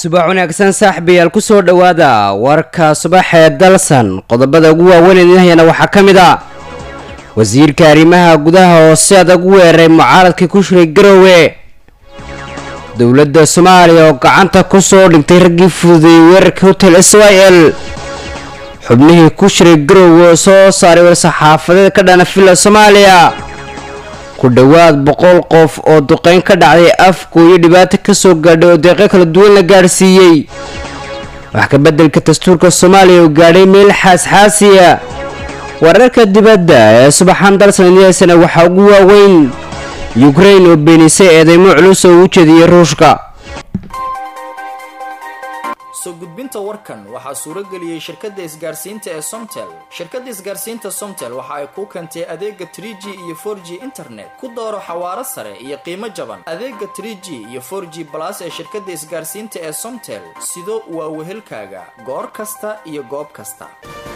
subax wanaagsan saaxiibayaal ku soo dhowaada warka subaxee dalsan qodobada ugu waaweyn idinhayana waxaa ka mid ah wasiirka arrimaha gudaha oo si adag u weeraray mucaaradkii ku shiray garowe dowladda soomaaliya oo gacanta ku soo dhigtay raggii fududeeyey weerarkii hotel s y l xubnihii ku shiray garowe oo soo saaray war-saxaafadeed ka dhana villa soomaaliya ku dhowaad boqol qof oo duqeyn ka dhacday afku iyo dhibaato kasoo gaadhay oo deeqo kala duwan la gaadhsiiyey wax ka beddelka dastuurka soomaaliya oo gaadhay meel xaasxaasiya wararka dibadda ee subaxan dalsanidyaasana waxaa ugu waaweyn yukrain oo beenisay eedeymo culus oo u jeediyey ruushka soo gudbinta warkan waxaa suurageliyey shirkadda isgaarsiinta ee somtel shirkadda isgaarsiinta somtel waxa ay kuu keentay adeega tr g iyo for g internet ku dooro xawaaro sare iyo qiimo jaban adeega tr g iyo for g balas ee shirkadda isgaarsiinta ee somtel sido waa wehelkaaga goor kasta iyo goob kasta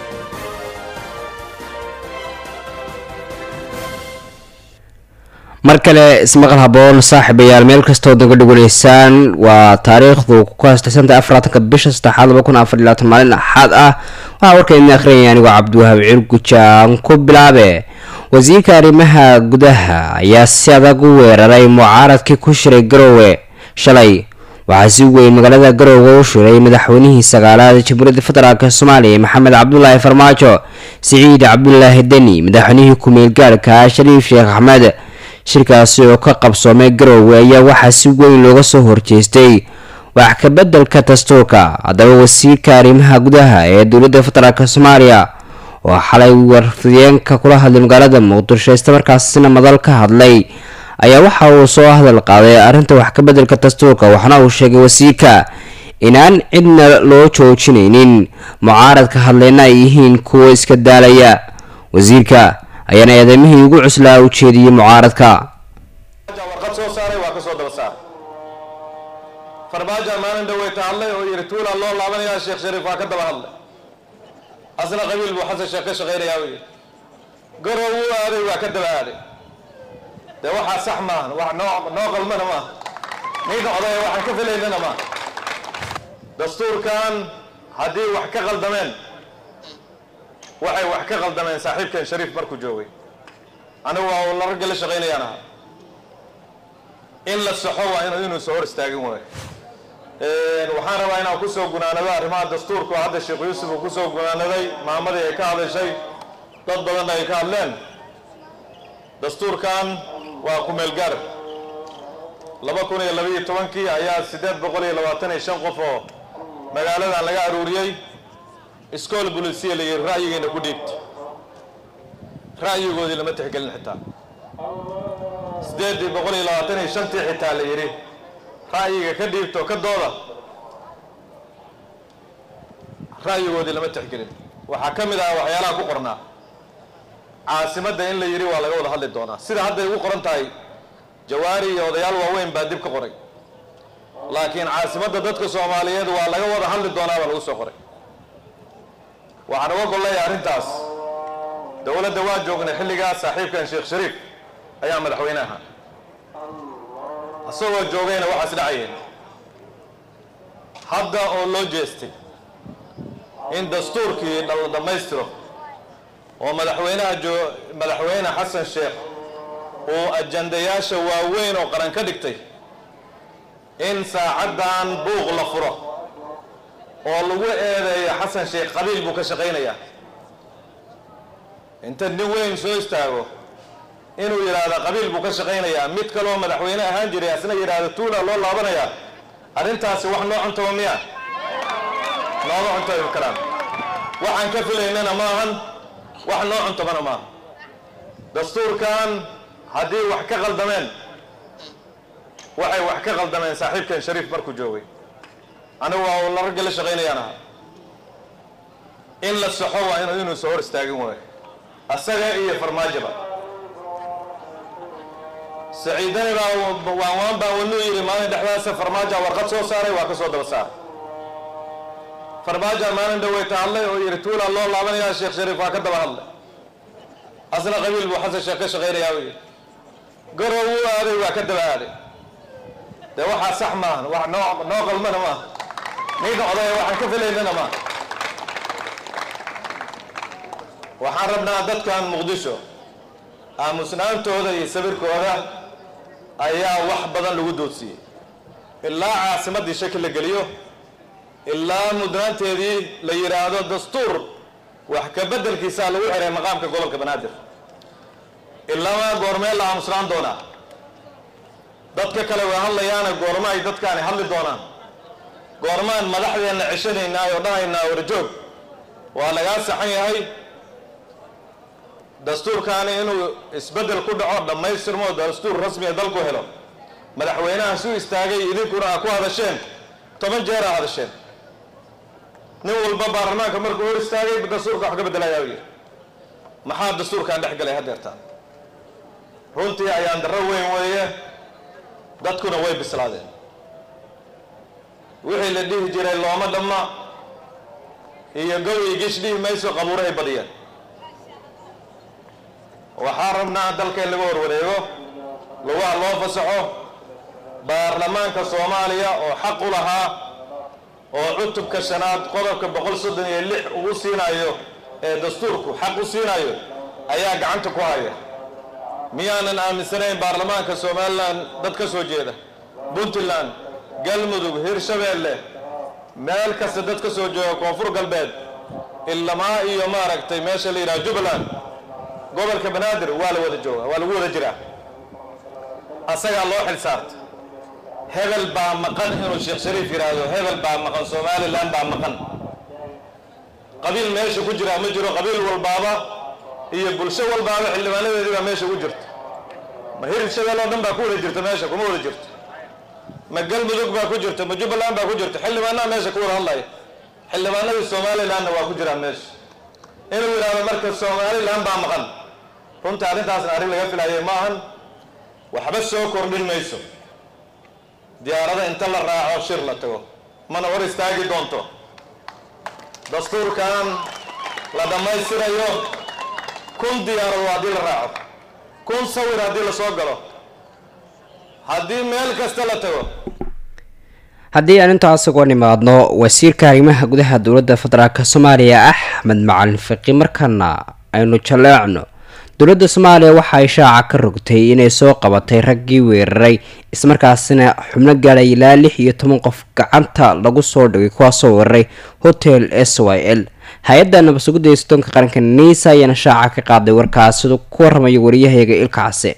mar kale ismaqal haboon saaxiibayaal meel kastoo daga dhaganaysaan waa taariikhdu ku kaastaysantahay afaraatanka bisha saddexaad laba kun afar iyo labaatan maalin axaad ah waxaa warkayna akhriyaya anigoo cabdiwahaab cirgujaan ku bilaabe wasiirka arrimaha gudaha ayaa si adag u weeraray mucaaradkii ku shiray garowe shalay waxaa si weyn magaalada garowe u shiray madaxweynihii sagaalaad jamhuuriyadda federaalk soomaaliya maxamed cabdulaahi farmaajo siciid cabdulaahi deni madaxweynihii ku-meel gaarka shariif sheekh axmed shirkaasi oo ka qabsoomay garowe ayaa waxaa si weyn looga soo horjeestay wax ka beddelka dastuurka haddaba wasiirka arrimaha gudaha ee dowladda federaalk soomaaliya oo xalay warfideenka kula hadlay magaalada muqdisho islamarkaasina madal ka hadlay ayaa waxa uu soo hadal qaaday arrinta wax ka beddelka dastuurka waxna uu sheegay wasiirka inaan cidna loo joojinaynin mucaaradka hadlayna ay yihiin kuwo iska daalaya wasiirka ayaana eedeymihii ugu cuslaa u jeediyey mucaaradka warqad soo saaray waa ka soo daba saar farmaajo maalin dhaweyta hadlay oo yidhi tuulaa loo laabanayaa sheekh shariif waa ka daba hadlay asna qabiil buu xasan sheekh ka shaqaynayaa u yidhi garow wuu aaday waa ka daba aaday dee waxaa sax maahan wax noo noo qalmana maaha nin oday waxaan ka filaynana maaha dastuurkan haddii wax ka qaldameen waxay wax ka qaldameen saaxiibkan shariif markuu joogay anigu waa uu la ragga la shaqaynayaan ahaa in la saxo waa inu inuu soo hor istaagin waayo waxaan rabaa inaan kusoo gunaanado arrimaha dastuurka oo hadda sheekh yuusuf uu kusoo gunaanaday maamadii ay ka hadashay dad badanna ay ka hadleen dastuurkan waa ku-meel gaar laba kun iyo labaiyo tobankii ayaa siddeed boqol iyo labaatan iyo shan qof oo magaaladan laga aruuriyey iskool bulisiya la yidhi ra'yigeena ku dhiibta ra'yigoodii lama tixgelin xitaa siddeeddii boqol iyo labaatan iyo shantii xitaa la yidhi ra'yiga ka dhiibto ka dooda ra'yigoodii lama tixgelin waxaa ka mid ah waxyaalaha ku qornaa caasimadda in la yidhi waa laga wada hadli doonaa sida hadday ugu qoran tahay jawaari iyo odayaal waaweyn baa dib ka qoray laakiin caasimadda dadka soomaaliyeed waa laga wada hadli doonaa baa lagu soo qoray waxaan uga gollaya arrintaas dowladda waa joognay xilligaas saaxiibkan sheekh shariif ayaa madaxweyne ahaa isagoo joogayna waxaas dhacayeen hadda oo loo jeestay in dastuurkii la dhammaystiro oo madaxweynaha joo madaxweyne xasan sheekh uu ajandayaasha waaweyn oo qaran ka dhigtay in saacaddan buuq la furo oo lagu eedeeyo xasan sheekh qabiil buu ka shaqaynayaa inta nin weyn soo istaago inuu yidhaahdo qabiil buu ka shaqaynayaa mid kaloo madaxweyne ahaan jiray asna yidhaahdo tuula loo laabanayaa arrintaasi wax noo cuntaba miya nooma cuntabi karaan waxaan ka filaynana maahan wax noo cuntabana maaha dastuurkan haddii wax ka qaldameen waxay wax ka qaldameen saaxiibkan shariif markuu joogay anigu waa uu la ragga la shaqaynayaan ahaa in la saxo waa inu inuu soo hor istaagin waayo asaga iyo farmaajoba saciidani baa waan waan baa wanuu yidhi maalin dhexdaasa farmaaja warqad soo saaray waa ka soo daba saaray farmaaja maalin dhaweyta hadlay oo yidhi tuulaa loo laabanayaa sheekh shariif waa ka daba hadlay asna qabiil buu xasan sheekh ka shaqaynayaa u yidhi garow wuu aaday waa ka daba aaday dee waxaa sax maahan wax noo noo qalmana maaha ninka odaya waxaan ka filaynana ma waxaan rabnaa dadkan muqdisho aamusnaantooda iyo sawirkooda ayaa wax badan lagu doodsiiyey ilaa caasimaddii shaki la geliyo ilaa mudnaanteedii la yidhaahdo dastuur wax ka beddelkiisaa lagu xiray maqaamka gobolka banaadir ilaama goormee la aamusnaan doonaa dadka kale way hadlayaana goorma ay dadkaani hadli doonaan goormaan madaxdeenna ceshanaynaa oo dhanaynaa warjoog waa lagaa saxan yahay dastuurkaani inuu isbeddel ku dhaco dhammaystirmo dastuur rasmiya dalku helo madaxweynaha su istaagay idinkuna aa ku hadasheen toban jeer aa hadasheen nin walba baarlamaanka markuu hor istaagay dastuurka wax ka beddelayaa yidhi maxaa dastuurkaan dhex galay haddeertaan runtii ayaan darro weyn weeye dadkuna way bislaadeen wixii la dhihi jiray looma dhamma iyo gow iyo gish dhihi mayso qabuurahay badiyeen waxaa rabnaa dalka in laga horwareego lugaha loo fasaxo baarlamaanka soomaaliya oo xaq u lahaa oo cutubka shanaad qodobka boqol soddon iyo lix ugu siinayo ee dastuurku xaq u siinayo ayaa gacanta ku haya miyaanan aaminsanayn baarlamaanka somalilan dad ka soo jeeda puntland galmudug hirshabeelle meel kasta dad ka soo jooga koonfur galbeed ilamaa iyo maaragtay meesha la yidhaha jubbaland gobolka banaadir waa la wada jooga waa lagu wada jiraa asagaa loo xil saarta hebel baa maqan inuu sheekh shariif yidhaahdo hebel baa maqan somalilan baa maqan qabiil meesha ku jiraa ma jiro qabiil walbaaba iyo bulsho walbaaba xildhibaanadeedii baa meesha ugu jirta ma hirshabeel oo dhan baa ku wada jirta meesha kuma wada jirto ma galmudug baa ku jirta ma jubbaland baa ku jirta xildhibaanaha meesha ku wada hadlaya xildhibaanadii somalilanna waa ku jiraan meesha inuu yidhaahdo marka somalilan baa maqan runta arrintaasna arrin laga filayay ma ahan waxba soo kordhin mayso diyaarada inta la raaco shir la tago mana hor istaagi doonto dastuurkan la dhammaystirayo kun diyaarado haddii la raaco kun sawir haddii la soo galo haddii meel kasta la tago haddii aan intaas uga nimaadno wasiirka arrimaha gudaha dowladda federaalk soomaaliya axmed macalin fiqi markaana aynu jaleecno dowladda soomaaliya waxa ay shaaca ka rogtay inay soo qabatay raggii weeraray ismarkaasina xubno gaadhay ilaa lix iyo toban qof gacanta lagu soo dhigay kuwaasoo weeraray hotel s y l hay-adda nabadsuguda sodonka qaranka niisa ayaana shaaca ka qaaday warkaas siduu ku waramayo wariyahayaga ilka case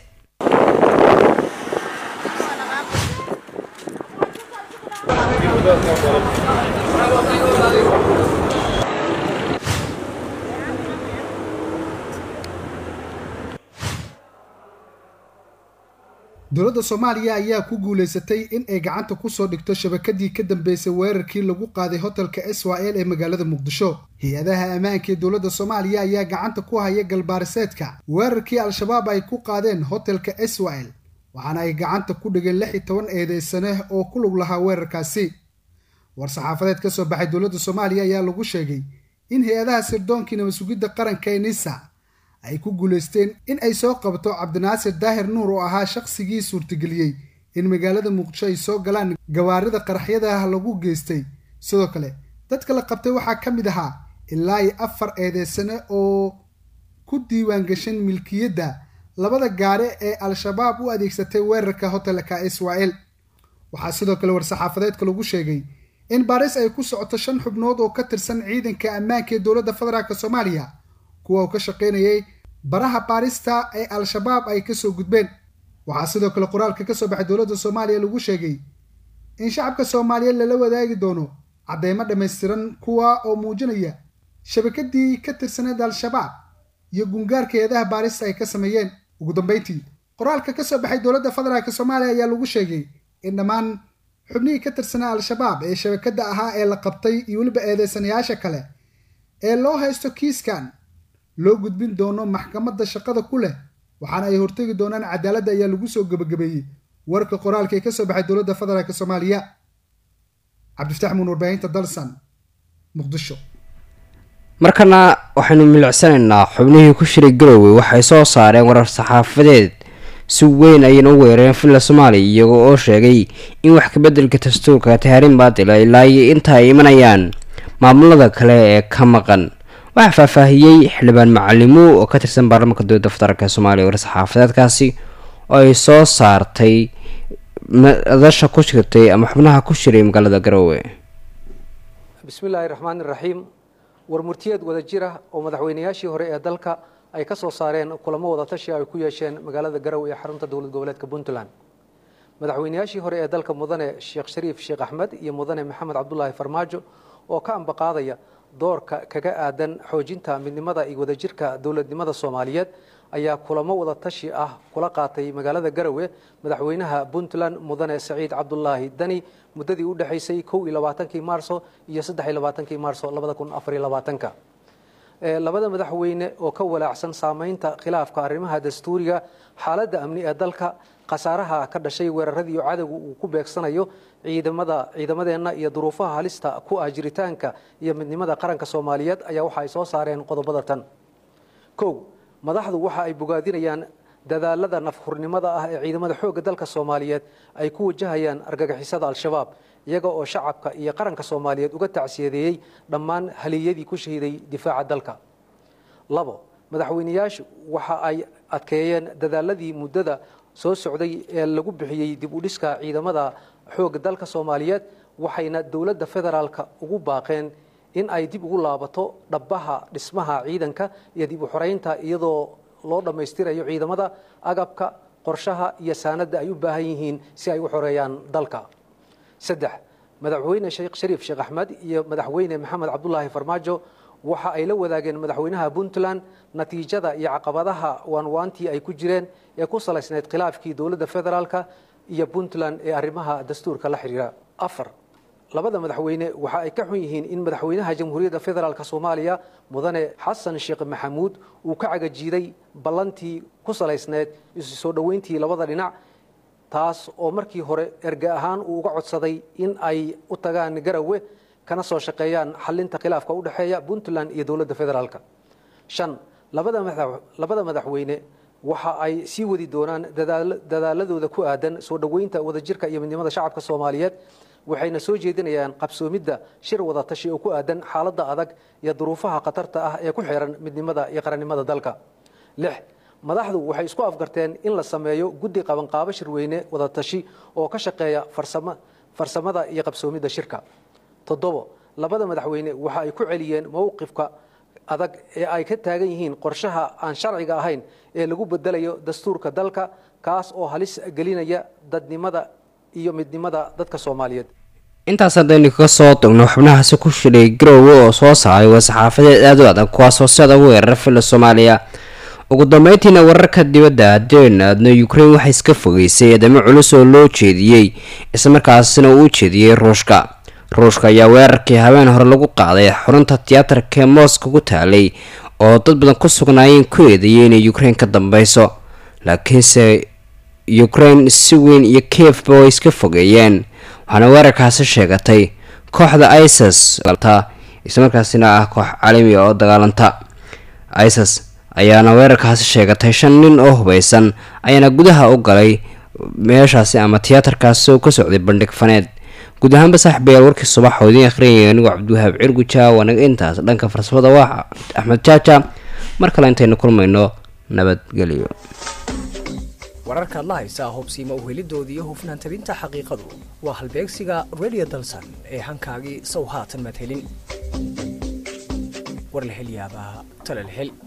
dowladda soomaaliya ayaa ku guulaysatay in ay gacanta kusoo dhigto shabakadii ka dambeysay weerarkii lagu qaaday hotelka israel ee magaalada muqdisho hay-adaha ammaanka ee dowladda soomaaliya ayaa gacanta ku haya galbaariseedka weerarkii al-shabaab ay ku qaadeen hotelka israel waxaana ay gacanta ku dhigeen lix iyo toban eedeysane oo ku lug lahaa weerarkaasi war-saxaafadeed ka soo baxay dowladda soomaaliya ayaa lagu sheegay in hay-adaha sirdoonkii nabasugidda qaranka ee nisa ay ku guulaysteen in ay soo qabto cabdinaasir daahir nuur oo ahaa shaqsigii suurtageliyey in magaalada muqdisho ay soo galaan gawaarida qaraxyadaah lagu geystay sidoo kale dadka la qabtay waxaa ka mid ahaa ilaa iyo afar eedeysane oo ku diiwaan gashan milkiyadda labada gaare ee al-shabaab u adeegsatay weerarka hotelka israel waxaa sidoo kale war-saxaafadeedka lagu sheegay in baaris ay ku socoto shan xubnood oo ka tirsan ciidanka ammaanka ee dowladda federaalk soomaaliya kuwa uu ka shaqaynayay baraha baarista ee al-shabaab ay kasoo gudbeen waxaa sidoo kale qoraalka kasoo baxay dowladda soomaaliya lagu sheegay in shacabka soomaaliyeed lala wadaagi doono cadeymo dhammaystiran kuwa oo muujinaya shabakadii ka tirsaneed al-shabaab iyo gungaarka hay-adaha baarista ay ka sameeyeen ugu dambeyntii qoraalka kasoo baxay dowladda federaalk soomaaliya ayaa lagu sheegay in dhammaan xubnihii ka tirsanaa al-shabaab ee shabakadda ahaa ee la qabtay iyo weliba eedeysanayaasha kale ee loo haysto kiiskan loo gudbin doono maxkamadda shaqada ku leh waxaana ay hortegi doonaan cadaaladda ayaa lagu soo gebagabeeyey warka qoraalka ee kasoo baxay dowladda federaalk soomaaliya cabdifataax muun warbaahinta dalsan muqdisho markana waxaynu milicsanaynaa xubnihii ku shiray garowe waxay soo saareen warar saxaafadeed si weyn ayayna u weerareen villa soomaaliya iyagoo oo sheegay in wax kabeddelka dastuurka tahriin baatila ilaa iyo inta ay imanayaan maamulada kale ee ka maqan waxaa faahfaahiyey xildhibaan macalimu oo ka tirsan baarlamaanka dowladda federaalk soomaaliya war-saxaafadeedkaasi oo ay soo saartay madasha ku jirtay ama xubnaha ku shiray magaalada garowe bismillaahi raxmaani raxiim war murtiyeed wada jir ah oo madaxweynayaashii hore ee dalka ay ka soo saareen kulamo wada tashi ay ku yeesheen magaalada garowe ee xarunta dowlad goboleedka puntland madaxweynayaashii hore ee dalka mudane sheekh shariif sheekh axmed iyo mudane maxamed cabdulaahi farmaajo oo ka ambaqaadaya doorka kaga aadan xoojinta midnimada iyo wadajirka dowladnimada soomaaliyeed ayaa kulamo wada tashi ah kula qaatay magaalada garowe madaxweynaha puntland mudane saciid cabdulaahi dani muddadii u dhexaysay kow iyo labaatankii maarso iyo saddex iyo labaatankii maarso labada kun afar iyo labaatanka labada madaxweyne oo ka walaacsan saameynta khilaafka arrimaha dastuuriga xaaladda amni ee dalka khasaaraha ka dhashay weeraradii cadowga uu ku beegsanayo ciidamada ciidamadeenna iyo duruufaha halista ku ah jiritaanka iyo midnimada qaranka soomaaliyeed ayaa waxa ay soo saareen qodobada tan kow madaxdu waxa ay bogaadinayaan dadaalada nafhurnimada ah ee ciidamada xoogga dalka soomaaliyeed ay ku wajahayaan argagixisada al-shabaab iyaga oo shacabka iyo qaranka soomaaliyeed uga tacsiyadeeyey dhammaan haliyadii ku shahiiday difaaca dalka labo madaxweyneyaashu waxa ay adkeeyeen dadaaladii muddada soo socday ee lagu bixiyey dib u dhiska ciidamada xoogga dalka soomaaliyeed waxayna dowladda federaalka ugu baaqeen in ay dib ugu laabato dhabbaha dhismaha ciidanka iyo dib u xoreynta iyadoo loo dhammaystirayo ciidamada agabka qorshaha iyo saanadda ay u baahan yihiin si ay u xoreeyaan dalka saddex madaxweyne sheekh shariif sheekh axmed iyo madaxweyne maxamed cabdulaahi farmaajo waxa ay la wadaageen madaxweynaha puntland natiijada iyo caqabadaha waanwaantii ay ku jireen ee ku salaysnayd khilaafkii dowladda federaalka iyo puntland ee arrimaha dastuurka la xidhiira afar labada madaxweyne waxa ay ka xun yihiin in madaxweynaha jamhuuriyadda federaalk soomaaliya mudane xasan sheekh maxamuud uu ka cagajiiday ballantii ku salaysneyd isu soo dhoweyntii labada dhinac taas oo markii hore erge ahaan uu uga codsaday in ay u tagaan garowe kana soo shaqeeyaan xalinta khilaafka u dhexeeya puntland iyo dowladda federaalk shan labada madaxweyne waxa ay sii wadi doonaan dadaaladooda ku aadan soo dhoweynta wadajirka iyo midnimada shacabka soomaaliyeed waxayna soo jeedinayaan qabsoomidda shir wada tashi oo ku aadan xaaladda adag iyo duruufaha khatarta ah ee ku xiran midnimada iyo qarannimada dalka lix madaxdu waxay isku afgarteen in la sameeyo guddi qabanqaabo shirweyne wada tashi oo ka shaqeeya farsamada iyo qabsoomidda shirka toddobo labada madaxweyne waxa ay ku celiyeen mowqifka adag ee ay ka taagan yihiin qorshaha aan sharciga ahayn ee lagu bedelayo dastuurka dalka kaas oo halis gelinaya dadnimada iyo midnimada dadka soomaaliyeed intaas haddaynu kaga soo dogno xubnahaasi ku shiray garoowe oo soo saaray war-saxaafadeed aada u adag kuwaasoo sida ugu weerara filla soomaaliya ugu dambeyntiina wararka dibadda haddeen aadna ukrain waxay iska fogeysay eedamo culus oo loo jeediyey islamarkaasina uu u jeediyey ruushka ruushka ayaa weerarkii habeen hore lagu qaaday xurunta tiyaatarka ee mooska ku taalay oo dad badan ku sugnaayeen ku eedeeyay inay ukrain ka dambeyso laakiinse ukrain si weyn iyo kiefba way iska fogeeyeen waxaana weerarkaasi sheegatay kooxda isis islamarkaasina ah koox caalami oo dagaalanta isis ayaana weerarkaasi sheegatay shan nin oo hubeysan ayaana gudaha u galay meeshaasi ama tiyaatarkaasi oo ka socday bandhig faneed guud ahaanba saaxiibayaal warkii subax oo idiin akhriyaya anigoo cabdiwahaab cirguja waanaga intaas dhanka farsamada waa axmed jaaja mar kale intaynu kulmayno nabadgelyo wararkaad la haysaa hubsiima uhelidoodii iyo hufnaan tabinta xaqiiqadu waa halbeegsiga radio dalsan ee hankaagii sow haatan maad helin war la hel yaabaa tale la hel